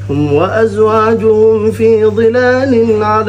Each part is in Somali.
هم وأزواجهم في ظلال على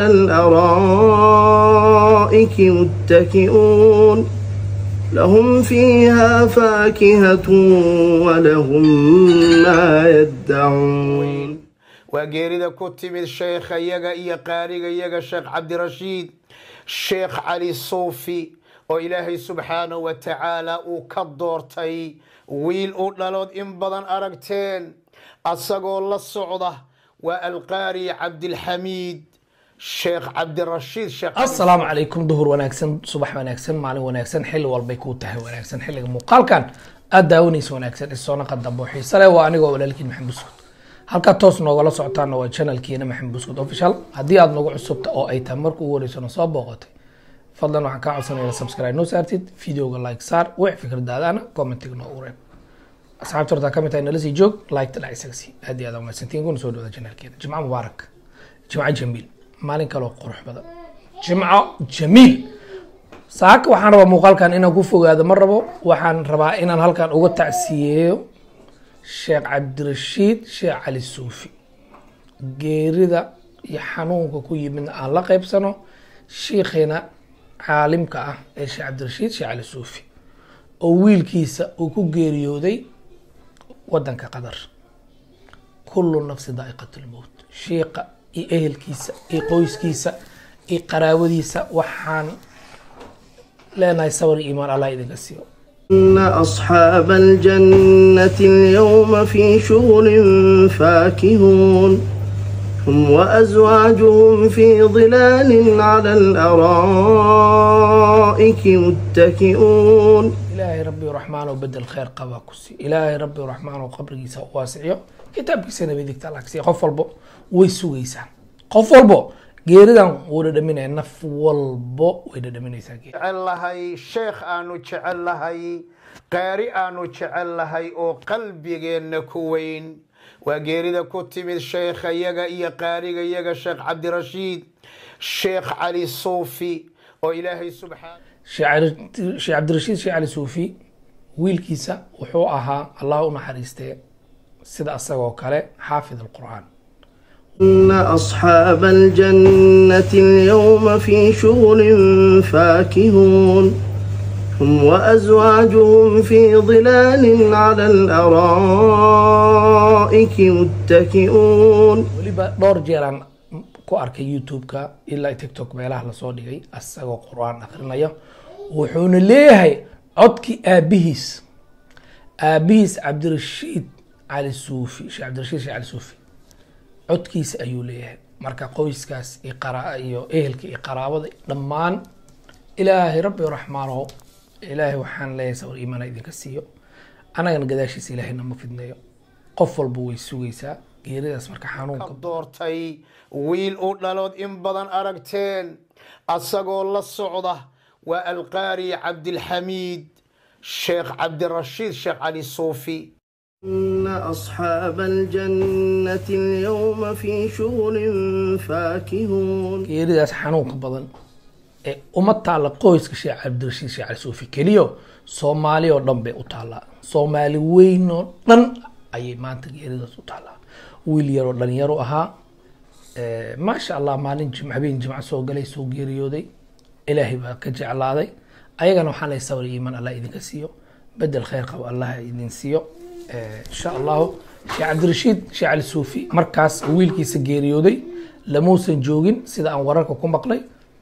الأرائك متكئون لهم فيها فاكهة ولهم ما يدعون waa geerida ku timid sheekha iyaga iyo qaariga iyaga sheekh cabdirashiid sheekh cali suufi oo ilaahay subxaanahu wa tacaala uu ka doortay wiil u dhalood in badan aragteen asagoo la socda waa alqaari cabdilxamiid sheekh cabdirashiid sheekh asalaamu calaykum duhur wanaagsan subax wanaagsan maalin wanaagsan xilli walbay kuu tahay wanaagsan xilliga muuqaalkan aada daawanaysa wanaagsan isoona qadambo xiise leh waa anigoo walaalkiin maxamed buskud halkaa toos noogala socotaana waa channelkiina maxamed buskud official haddii aada nagu cusubta oo ay tahay marka ugu horeysana soo booqatay fadlan waxaan kaa codsanaya subscribe noo saartid videoga like saar wix fikradaadana commentiga noo ureeb asxaabta hortaa ka mid tahay nala sii joog like ta dhac isaga sii aad iyo aad umahadsantiin kuna soo dhawada channelkeena jimco mubaarak jimco jamiil maalin kaloo qurux badan jimco jamiil saaka waxaan rabaa muuqaalkan inaan ku fogaado ma rabo waxaan rabaa inaan halkan uga tacsiyeeyo sheekh cabdirashiid sheekh cali suufi geerida iyo xanuunka ku yimidna aan la qeybsano shiikheena caalimka ah ee sheekh cabdirashiid sheekh cali suufi oo wiilkiisa uu ku geeriyooday wadanka qatar kullu nafsi daa'iqat lmowt shiiqa iyo ehelkiisa iyo qoyskiisa iyo qaraabadiisa waxaan leenahay sabar iyo iimaan allah idinka siiyo إن أصحاب الجنة اليوم في شغل فاكهون هم وأزواجهم في ظلال على الأرائك متكئون ilaahay rabbi raxmaan oo bedel kheyr qabaa ku sii ilaahay rabbi raxmaan oo qabrigiisa u waasiciyo kitaabkiisana midigta alla ka siiya qof walbo way sugaysaa qof walbo geeridan wuu dhadhaminaya naf walbo way dhadhaminaysaa geeri jecel lahay sheekh aanu jecel lahay qaari aanu jecel lahay oo qalbigeenna ku weyn waa geerida ku timid sheekha iyaga iyo qaariga iyaga sheekh cabdirashiid sheekh cali suufi oo ilaahay subxaan sheekh cabdirashiid sheekh cali suufi wiilkiisa wuxuu ahaa allah u naxariistee sida asagoo kale xaafid alqur'aan إن أصحاب الجنة اليوم في شغل فاكهون هم وأزواجهم في ظلال على الأرائك متكئون weliba dhowr jeeraan ku arkay youtube-ka ilaa tiktok meelaha lasoo dhigay asagoo qur-aan akrinaya wuxuuna leeyahay codkii aabihiis aabihiis cabdirashiid cali suufi sheekh cabdirashiid sheekh cali suufi codkiisa ayuu leeyahay marka qoyskaas iyo qara iyo ehelka iyo qaraabada dhammaan ilaahay rabbi raxmaano ilaahay waxaan leeyahay sawir iimaana idinka siiyo annagana gadaashiisa ilaahay nama fidneeyo qof walba way sugaysaa geeridaas marka xanuunka ka doortay wiil u dhalood in badan aragteen asagoo la socda waa alqaari cabdilxamiid sheekh cabdirashiid sheekh cali suufi إن أصحاب الجنة اليوم في شغل فاكهون geeridaas xanuunka badan ee uma taalla qoyska sheekh cabdirashiid sheekh cali suufi keliyo soomaali oo dhan bay u taallaa soomaali weyn oo dhan ayay maanta geeridaas u taallaa wiil yaroo dhalinyaro ahaa maasha allah maalin jim habeen jimco soo galay soo geeriyooday ilaahay baa ka jeclaaday ayagana waxaan lay sabr iyo iimaan allah idinka siiyo bedel kheyr qabo allah idin siiyo insha allahu sheekh cabdirashiid sheekh cali suufi markaas wiilkiisa geeriyooday lamuusan joogin sida aan wararka ku maqlay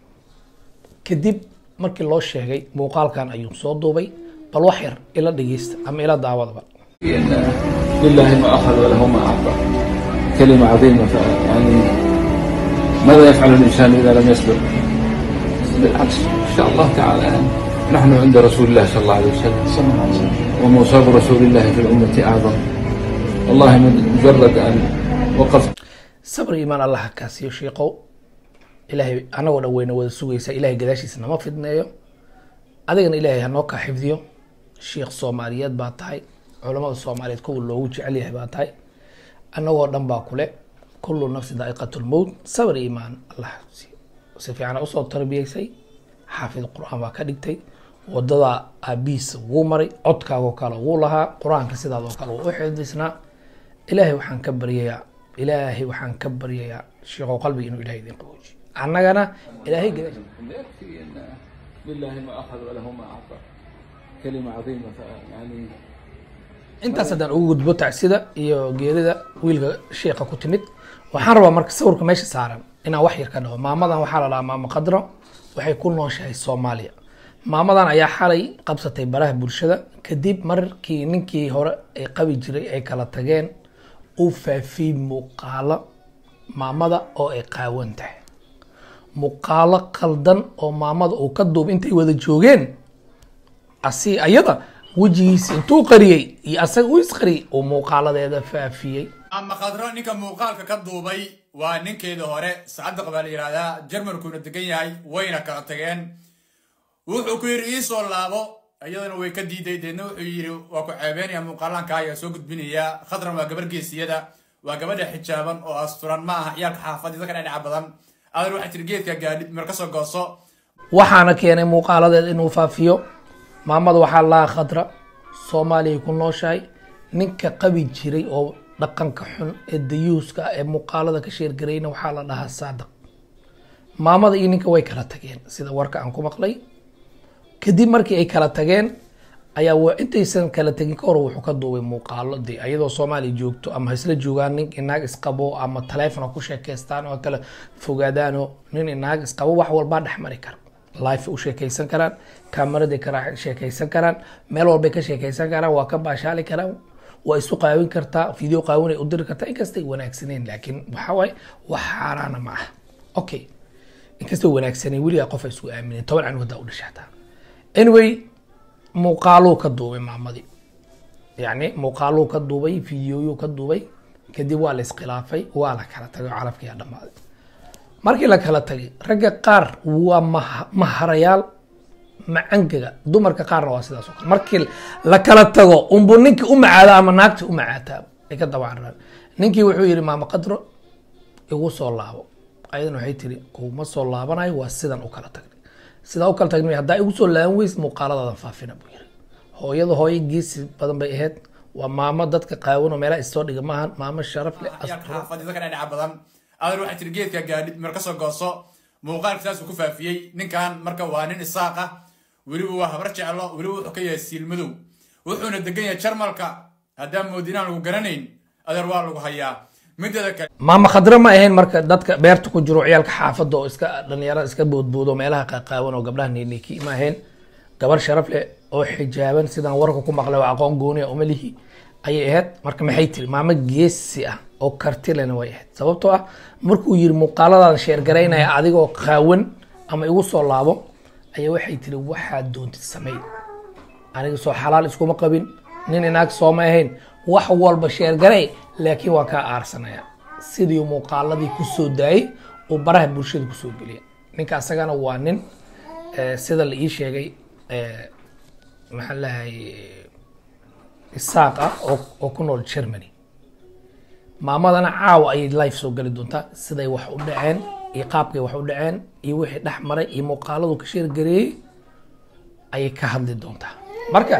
kadib markii loo sheegay muuqaalkan ayuu soo duubay bal wax yar ila dhegeysta ama ila daawadaba إن لله ما أخذ وله ما أعطى كلمة عظيمة ف- يعني ماذا يفعل الإنسان إذا لم يصبر بالعكس إن شاء الله تعالى يعني نحن عند رسول الله صلى الله عليه وسلم ومصاب رسول الله في الأمة أعظم والله من مجرد أن وقفت sabr iimaan allah ha kaa siiyo shiiqow ilaahay anagoo dhan weyna wada sugaysa ilaahay gadaashiisa nama fidneeyo adigana ilaahay ha noo kaa xifdiyo shiikh soomaaliyeed baa tahay culamada soomaaliyeed kuwa loogu jecel yahay baa tahay annagoo dhan baa kule kullu nafsi daa'iqat lmowt sabr iimaan allah ha siiyo si fiican usoo tarbiyeysay xaafid qur-aan baa ka dhigtay wadada aabihiisa wuu maray codkaagoo kale wuu lahaa qur-aanka sidaadoo kale wuu u xifdisnaa ilaahay waxaan ka baryayaa ilaahay waxaan ka baryayaa sheekhow qalbiga inuu ilahay idin qaboojiyo annagana ilaahay gadash يكفي ان لله ما اخذ وله ما اعطى كلمه عظيمه يعني intaas haddaan ugu gudbo tacsida iyo geerida wiilka sheekha ku timid waxaan rabaa marka sawirka meesha saaran inaan wax yar ka dhaho maamadan waxaa la dhahaa maamo qadro waxay ku nooshahay soomaaliya maamadan ayaa xalay qabsatay baraha bulshada kadib markii ninkii hore ay qabi jiray ay kala tageen uu faafiyey muuqaalo maamada oo ay qaawan tahay muuqaalo qaldan oo maamada uu ka duub intay wada joogeen asi ayada wejigiisa intuu qariyey iyo asaga u isqariyey uu muuqaaladeeda faafiyey ama khadro ninka muuqaalka ka duubay waa ninkeeda hore sacadaq baa la yidhaahdaa jarmalkuuna degan yahay wayna kala tageen wuxuu ku yidhi iisoo laabo iyadana way ka diiday deedna wuxuu yidhi waa ku ceebeynaya muuqaalanka ayaa soo gudbinaya khadran waa gabar geesiyada waa gabadha xijaaban oo asturan ma aha ciyaalka xaafadida ka dhadhaca badan adan waxay tiri geedka gaadhid mir kasoo gooso waxaana keenay muuqaaladeed inuu faafiyo maamada waxaa lahaa khadra soomaaliya ku nooshahay ninka qabi jiray oo dhaqanka xun ee dayuuska ah ee muuqaalada ka sheergarayna waxaa la dhahaa saadaq maamada iyo ninka way kala tageen sida warka aan ku maqlay kadib markii ay kala tageen ayaa wa intaysan kala tegin ka hor wuxuu ka duubay muuqaalo de ayadoo soomaaliya joogto ama ha isla joogaan nin inaag isqabo ama taleefon ha ku sheekeystaan oo kala fogaadaano nin inaag isqabo wax walbaa dhex mari kara life u sheekeysan karaan kaamaraday ka sheekeysan karaan meel walbay ka sheekeysan karaan waa ka baashaali karaan waa isu qaawin kartaa video qaawinay u diri kartaa inkastay wanaagsaneen laakiin waxa waaye wax xaaraana ma aha okay inkastay wanaagsaneen weligaa qof ay isku aamineen toban canu haddaa u dhashay hataa anyway muuqaaluu ka duubay maamadii yacni muuqaaluu ka duubay videoyuu ka duubay kadib waa la iskhilaafay waa la kala tagay oo calafkiyaa dhammaaday markii la kala tagay ragga qaar waa maha- maharayaal macangaga dumarka qaarna waa sidaas oo kale markii la kala tago unbu ninkii u macaada ama naagti u macaataa ay ka dabacaraan ninkii wuxuu yidhi maama qadro igu soo laabo ayadana waxay tiri kuma soo laabanayo waa sidan u kala tagnay sidaa u kala tagnay haddaa igu soo laaban weys muuqaaladaada faafina buu yiri hooyada hooyo geesi badan bay ahayd waa maamo dadka qaawan oo meelaha isoo dhiga maahan maamo sharaf leh ciyaalka asturo xaafadida ka dhadhaca badan adan waxay tiri geedka gaadhid mir kasoo gooso muuqaalka saasuu ku faafiyey ninkan marka waa nin isaaq ah weliba waa habar jeclo weliba wuxuu ka yahay siilmadow wuxuuna degan yahay jarmalka haddaan moodinaan lagu garanayn adeer waa lagu hayaa mideeda kale maama khadre ma ahayn marka dadka beerta ku jiro ciyaalka xaafadda oo iska dhalinyarada iska boodboodo meelaha qaqaawan oo gabdhaha neyneki ma ahayn gabar sharaf leh oo xijaaban sidaan warka ku maqlay oo aqoon gooniya uma lihi ayay ahayd marka maxay tiri maamo geesi ah oo karti lehna way ahayd sababtoo ah markuu yiri muuqaaladaada sheergaraynaya adigoo qaawan ama igu soo laabo ayaa waxay tiri waxaad doontid samey aniga soo xalaal iskuma qabin nin inaag sooma ahayn wax walba sheergaray laakiin waa kaa aarsanaya sidii muuqaaladii kusoo daayay uu baraha bulshada kusoo geliya ninka asagana waa nin eh, sida la ii sheegay eh, maxaan lahay isaaq ah oo oo ku nool germany maamadana caawa ayay life soo geli doontaa siday wax u dhaceen iyo qaabkay wax u dhaceen iyo wixii dhex maray iyo muuqaaladu ka sheergareeyey ayay ka hadli doontaa marka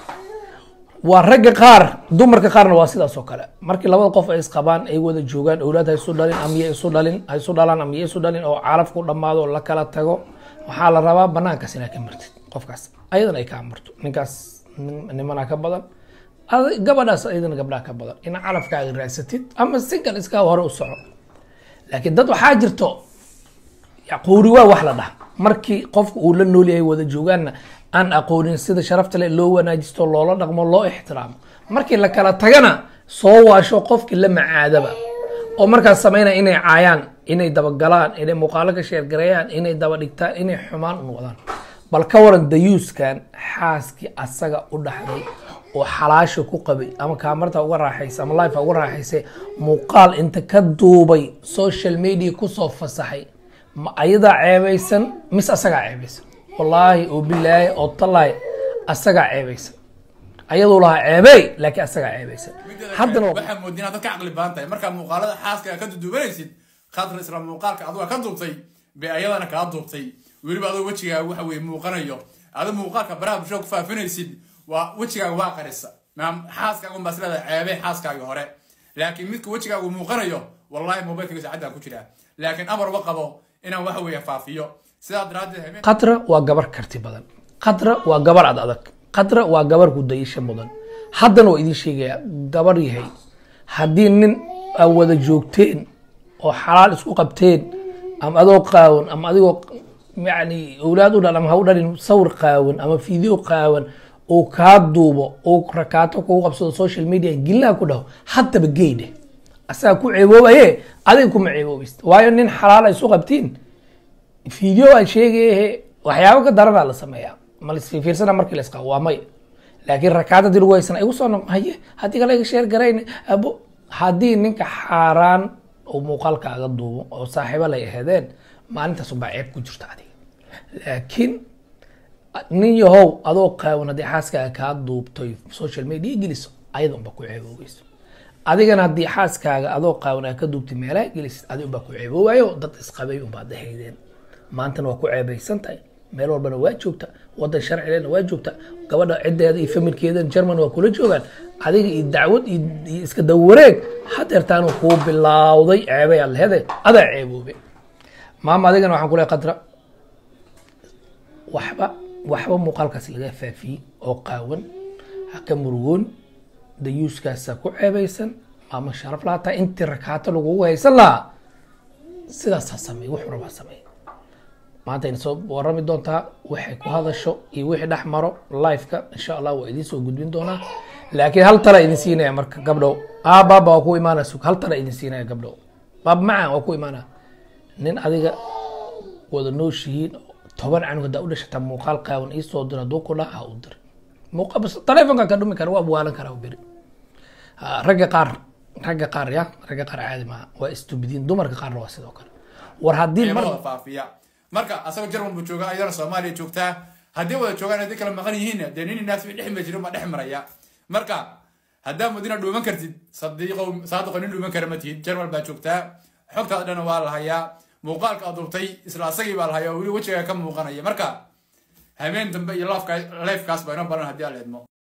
waa ragga qaar dumarka qaarna waa sidaas oo kale markii labada qof ay isqabaan ay wada joogaan owlaad ha isu dhalin ama ya isu dhalin ha isu dhalaan ama ya isu dhalin oo calafku dhammaado oo la kala tago waxaa la rabaa banaankaas inaad ka martid qofkaas ayadana ay kaa marto ninkaas nin- nimanaa ka badan adi- gabadhaas ayadana gabdhaha ka badan ina calafkaaga raadsatid ama single iskaa hore u soco laakiin dad waxaa jirto quuri waa wax la dhaha markii qofka uu la nool yahay wada joogaanna aan aqoonin sida sharafta leh loo wanaajisto loola dhaqmo loo ixtiraamo markii la kala tagana soo waasho qofkii la macaadaba oo markaas samaynaya inay caayaan inay dabagalaan inay muuqaalo ka sheergareeyaan inay daba dhigtaan inay xumaan u noqdaan bal ka waran dayuuskan xaaskii asaga u dhaxday oo xalaasha ku qabay ama kaamarta uga raaxaysay ama life uga raaxaysay muuqaal inta ka duubay social media kusoo fasaxay ma ayadaa ceebaysan mise asagaa ceebaysan wallaahi oo bilaahi oo tallaahi asagaa ceebaysan ayaduu lahaa ceebey laakiin asagaa ceebaysan haddana waa- waxaa moodin inaad dad ka caqli badan tahay markaa muuqaalada xaaska ka duduubanaysid khadra isla muuqaalka aduga ka duubtay bay ayadana kaa duubtay weliba adoo wejigaaga waxa weye muuqanayo adu muuqaalka baraha bulshada ku faafinaysid waa wejigaaga waa qarisa maam xaaskaaga unbaa isleedahay ceebey xaaskaagii hore laakiin midka wejigaagu muuqanayo wallahi mobilkayga saacaddaa ku jiraa laakiin amar uma qabo inaan waxa weeye faafiyo sidaa daraaddeed habeen qadra waa gabar karti badan qadra waa gabar ad adag qadra waa gabar gudayasho mudan haddana waa idiin sheegayaa gabar yahay haddii nin aa wada joogteen oo xalaal isku qabteen ama adoo qaawan ama adigoo yani owlaad u dhal ama ha u dhalin sawir qaawan ama video qaawan uu kaa duubo uu rakaato kugu qabsado social media gillaha ku dhaho haddaba geydhe asaga ku ceeboobaye adiga kuma ceeboobayst waayo nin xalaal ay isu qabtiin video aan sheegayahe waxyaabo ka daranaa la sameeyaa ma lasfiirsana markii la isqabo waa may laakiin rakaad haddii lagu haysana igu soo noqo haye haddii kale iga sheer garayn abo haddii ninka xaaraan uu muuqaalkaaga duubo oo saaxiibo lay aheedeen maalintaas ubaa ceeb ku jirta adiga laakiin nin yahow adoo qaawan haddii xaaskaaga kaa duubtoy social media geliso ayada unba ku ceeboogeyso adigana haddii xaaskaaga adoo qaawan aa ka duubtay meelaha gelisid adi unbaa ku ceeboowaayo dad isqabay unbaad ahaydeen maantana waa ku ceebaysan tahay meel walbana waa joogta wadan sharcilena waa joogta gabadha ciddeeda iyo familkeedan german waa kula joogaan adiga iyo dacwad iyo iyo iska dawareeg hadeertaanu kuu bilawday ceebay aad lehede adaa ceeboobe maama adigana waxaan ku leehay qadra waxba waxba muuqaalkaas laga faafiyey oo qaawan ha ka murugoon dayuuskaasaa ku ceebaysan maama sharaf lahaa tahay intii rakaato lagugu haysan lahaa sidaasaa sameey wuxuu rabaa sameey maanta ayna soo warami doontaa waxay ku hadasho iyo wixii dhex maro liveka insha allah waa idiin soo gudbin doonaa laakiin hal tala idin siinaya marka gabdhow aa baaba waa ku imaanaya sug hal tala idin siinaya gabdhow baab macaan waa ku imaanaya nin adiga wada nooshihiin toban canug haddaa u dhashataa muuqaal qaawan ii soo dira hadduu ku dhaha ha u dir muuqa bas taleefonkan ka dhumi kara waa waalan karaa u beri Ha, ragga qaar ragga qaar ya ragga qaar caadi maaha waa istubidiin dumarka qaarna waa sidoo kale war haddii mar ceebahooda faafiya marka asagoo jarman buu joogaa ayadana soomaaliya joogtaa haddii wada joogaan haddii kala maqan yihiin dee nin naas dhex ma jirin baa dhex maraya marka haddaa mudina dhuuman kartid sadiiqo saadiqo nin dhuuman kara ma tihid jarmal baa joogtaa xogtaada dhan waa la hayaa muuqaalka aad duubtay isla asagii baa la hayaa oo weli wejigaa ka muuqanaya marka habeen dambe iyo laafka leefkaas baa inoo baran haddii aan la idmo